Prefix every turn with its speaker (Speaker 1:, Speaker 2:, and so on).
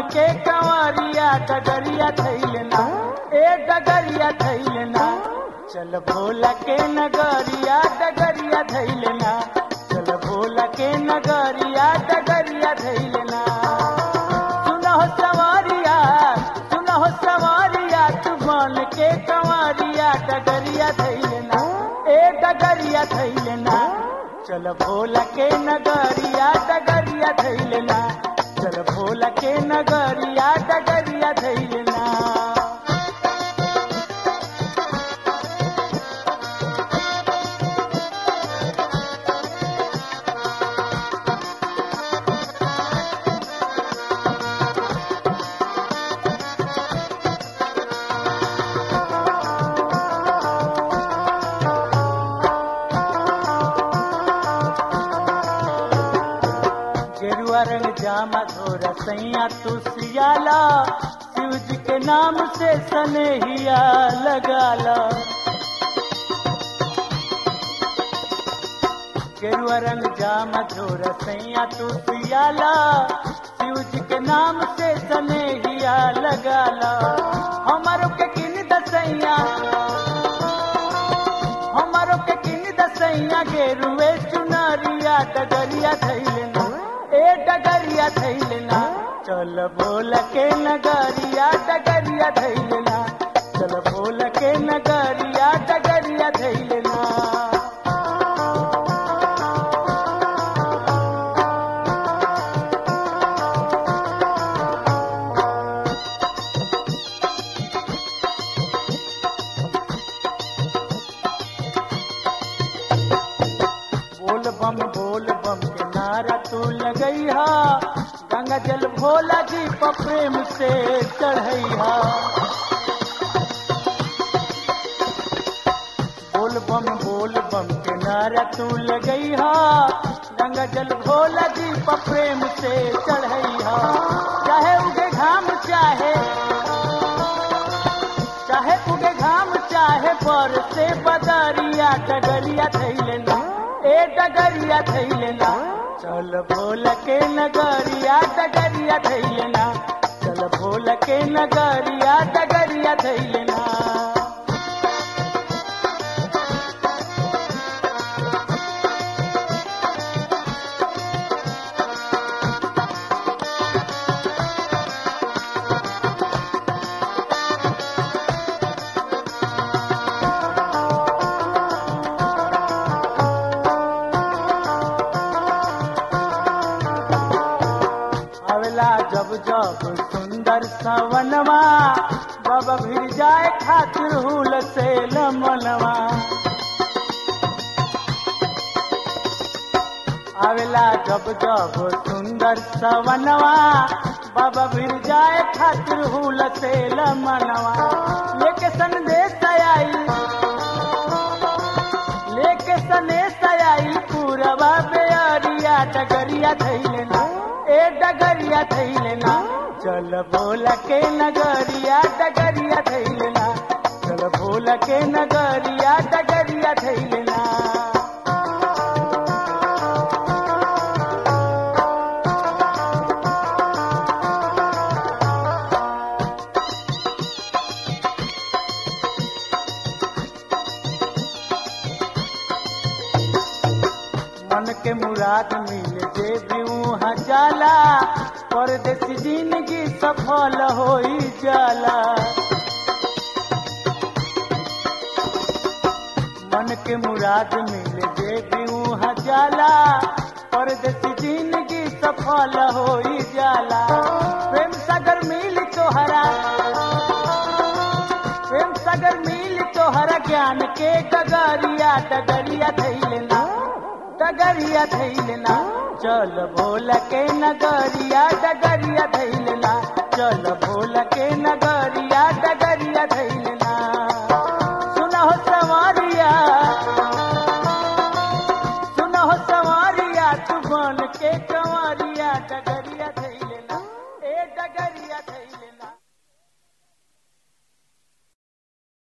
Speaker 1: के कंवरिया डगरिया थैलना ए डगरिया थैलना चल भोला के नगरिया डगरिया थैलना चल भोला के नगरिया डगरिया थैलना सुनहो सवारिया सुनहो सवारिया तू बन के कंवरिया डगरिया थैलना ए डगरिया थैलना चल भोला के नगरिया डगरिया थैलना चल भोला के नगरिया डगरिया थैलना गेरुआ रंग जामा धोरा सैया तू सियाला शिव जी के नाम से सनेहिया लगाला गेरुआ रंग जामा धोरा सैया तू सियाला शिव जी के नाम से सनेहिया लगाला हमारो के किन दसैया हमारो के किन दसैया गेरुए चुनरिया डगरिया थैलना ए डगरिया थैलना चल बोल के नगरिया डगरिया थैलना चल बोल के नगरिया डगरिया थैलना बोल बम बोल बम के नारा तू लगैहा गंगा जल भोला जी पर प्रेम से चढ़ैहा बोल बम बोल बम के नारा तू लगैहा गंगा जल भोला जी पर प्रेम से चढ़ैहा चाहे उगे घाम चाहे चाहे उगे घाम चाहे पर से बदरिया डगरिया थैलना ए डगरिया थैलना चल भोल के नगरिया डगरिया थैलना चल भोल के नगरिया डगरिया थैलना अवला जब जब सुंदर सवनवा बाबा भिर जाए खातिर हुल से लमनवा आवेला जब जब सुंदर सवनवा बाबा भिर जाए खातिर हुल से लमनवा लेके संदेश आई लेके सनेश आई पूरवा बेअरिया डगरिया थैलना ए डगरिया थैलना चल बोल के नगरिया डगरिया थैलना चल बोल के नगरिया डगरिया थैलना मन के मुराद मिल जे वहाँ जाला परदेसी जिंदगी सफल होई जाला मन के मुराद मिल जे वहाँ जाला परदेसी जिंदगी सफल होई जाला प्रेम सागर मिल तोहरा प्रेम सागर मिल तोहरा ज्ञान के डगरिया डगरिया थैलना डगरिया थैलना चल भोल के नगरिया डगरिया थैलना चल भोल के नगरिया डगरिया थैलना सुनहो सवारिया सुनहो सवारिया तू बन